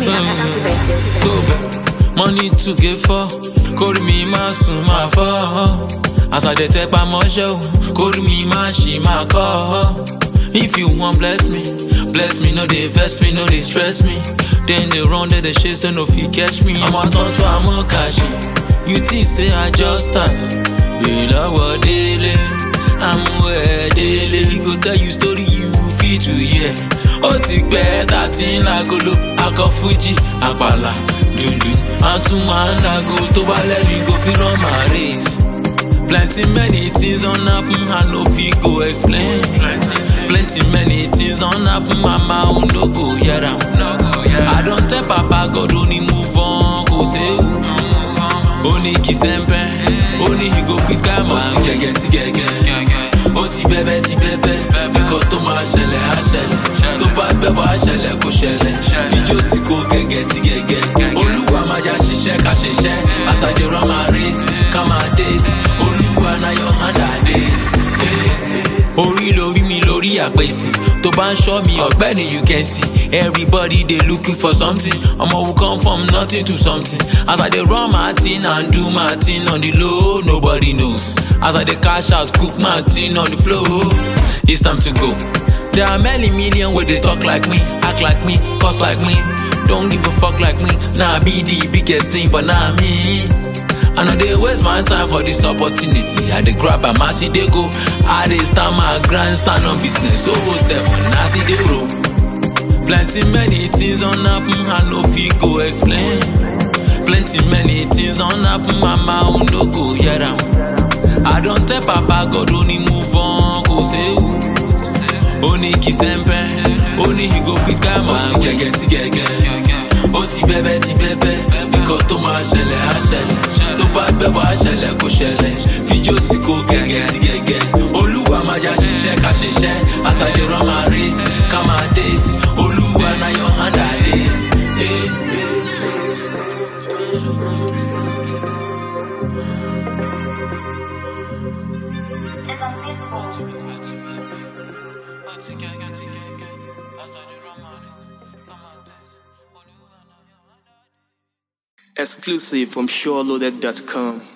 Go back, money to get for. Kórì mi máa sùn máa fọ́. As I dey tẹpá mọ́ṣẹ́ o, kórì mi máa ṣì máa kọ́. If you wan bless me, bless me, no dey vex me, no dey stress me. Then they run, they dey chase, they no fit catch me. I'm a tonto, I'm a kashi. You think say I just start? Be lọ́wọ́ délé, àmú ẹ̀ délé. He go tell you story you fit to hear. Ó ti pẹ́ tàtí ńlágolo, akọ Fuji, àpàlà, dùndù. A tún máa ń lago tó bá lẹ́nu go fi run my race. Plenty many things don happen, I no fit go explain. Plenty many things don happen, mama o no go hear am. I don tell papa God only move on, kò séwu. Ó ní kí sẹ́ńpẹ́, ó ní he go fit calm am. Ó ti gẹ́gẹ́ ti gẹ́gẹ́, ó ti bẹ́bẹ́ ti bẹ́bẹ́. Nǹkan tó máa ṣẹlẹ̀ á ṣẹlẹ̀, tó bá gbẹ́ bọ́ á ṣẹlẹ̀ kó ṣẹlẹ̀. Ijó sì kó gẹ́gẹ́ ti gẹ́gẹ́. Olúwa máa já ṣiṣẹ́ ká ṣiṣẹ́, as I dey run my race, calm my days. Olúwa na your hand I dey. Orí lórí mi lórí àpèsè tó bá ń ṣọ́ mi ọ̀gbẹ́ni you can see everybody dey looking for something ọmọ who come from nothing to something as I dey run my thing and do my thing on the low nobody knows as I dey cash out cook my thing on the floor it's time to go. There are many million wey dey talk like me act like me cost like me don't give a fuck like me na I be the biggest thing but na me. I no dey waste my time for this opportunity. I dey grab am as e dey go. I dey stand my grind, stand on business. Owó seven as e dey roll. Plenty many things don happen, I no fit go explain. Plenty many things don happen, mama o no go hear am. I don tell papa God only move on, kò séwu. Ó ní kí sẹ́ńpẹ́, ó ní he go fit calm am. Ó ti gẹ́gẹ́ ti gẹ́gẹ́, ó ti bẹ́bẹ́ ti bẹ́bẹ́. Nǹkan tó máa ṣẹlẹ̀ á ṣẹlẹ̀, tó bá gbẹ́ bọ́ á ṣẹlẹ̀ kó ṣẹlẹ̀. Fíjó sì kó gẹ́gẹ́ ti gẹ́gẹ́. Olúwa máa já ṣiṣẹ́ ká ṣiṣẹ́, as I dey run my race, calm my days. Olúwa na your hand I dey. Hey. Exclusive from SureLoaded.com.